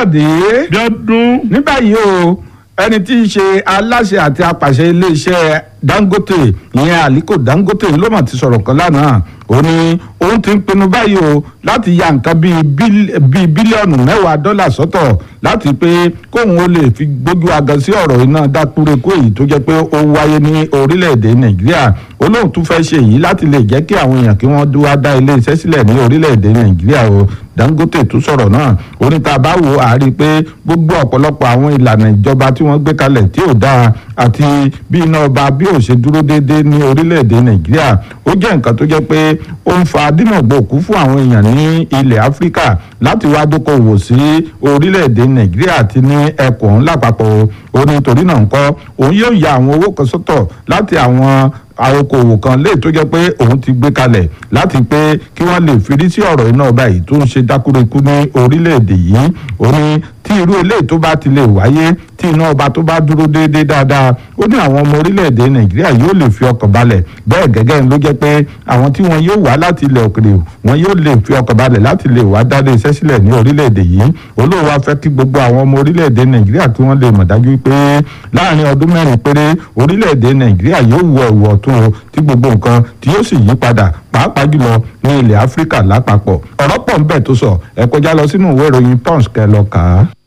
káyọ̀dé bí ọdún ní báyìí o ẹni tí í ṣe aláṣẹ àti apàṣẹ iléeṣẹ́ dangote ìyẹn aliko dangote ló mà ti sọ̀rọ̀ kan lánàá ó ní òun ti ń pinnu báyìí o láti ya nǹkan bíi bíl- bíi bílíọ̀nù mẹ́wàá dọ́là sọ́tọ̀ láti pé kóun ó lè fi gbójú agan sí ọ̀rọ̀ iná dákúrekú èyí tó jẹ́ pé ó wáyé ní orílẹ̀-èdè nàìjíríà olóhùn tún fẹ́ ṣe èyí láti lè jẹ́ kí àwọn èèyàn kí wọ́n dúwá dá ilé iṣẹ́ sílẹ̀ ní orílẹ̀-èdè nàìjíríà o dangote tún sọ̀rọ̀ náà oníta bá wò á rí i pé gbogbo ọ̀pọ̀lọpọ̀ àwọn ìlànà ìjọba tí wọ́n gbé kalẹ̀ tí ò dáa àti bí iná ọba bí ò ṣe dúró déédéé ní orílẹ̀-èdè nàìjíríà ó jẹ́ nǹkan tó jẹ́ pé ó ń fa dínàgbòkú fún àwọn èèyàn ní ilẹ̀ áfíríkà láti wá dókòwò sí orílẹ̀-èdè nàìjíríà àti ní ẹkùn lápapọ̀ ó ní torí náà ńkọ́ òun yóò ya àwọn owó kan sọ́tọ̀ láti àwọn àrokòwò kan lè tó jẹ́ pé òun ti gbé kalẹ̀ láti pé kí wọ́n lè fìdí sí ọ̀rọ̀ iná ọba yìí tó ń ṣe dákúrekú ní orílẹ̀-èdè yìí ó ní tí irú eléyìí tó bá ti lè wáyé tí iná ọba tó bá dúró déédéé dáadáa ó ní àwọn ọmọ orílẹ̀-èdè nàìjíríà yóò lè fi ọkàn balẹ̀ bẹ́ẹ̀ gẹ́gẹ́ ló jẹ́ pé àwọn tí wọn yóò wá láti ilẹ̀ òkèrè wọn yóò lè fi ọkàn balẹ̀ láti lè wá dálé iṣẹ́ sílẹ̀ ní orílẹ̀-èdè yìí olóòwò afẹ́ kí gbogbo àwọn ọmọ orílẹ̀-èdè nàìjíríà kí wọ́n lè mọ̀ dájú pé láàrin ọdún mẹ́rin péré orílẹ̀-èdè nàìjíríà yóò wọ ẹ̀wọ̀ ọ̀tún o tí gbogbo nǹkan tí yóò sì yí padà pàápàá jùlọ ní ilẹ̀ áfíríkà lápapọ̀ ọ̀rọ̀ pọ̀ ń bẹ tó sọ ẹ kọjá lọ sínú ìwé ìròyìn punch kẹ́ lọ kà á.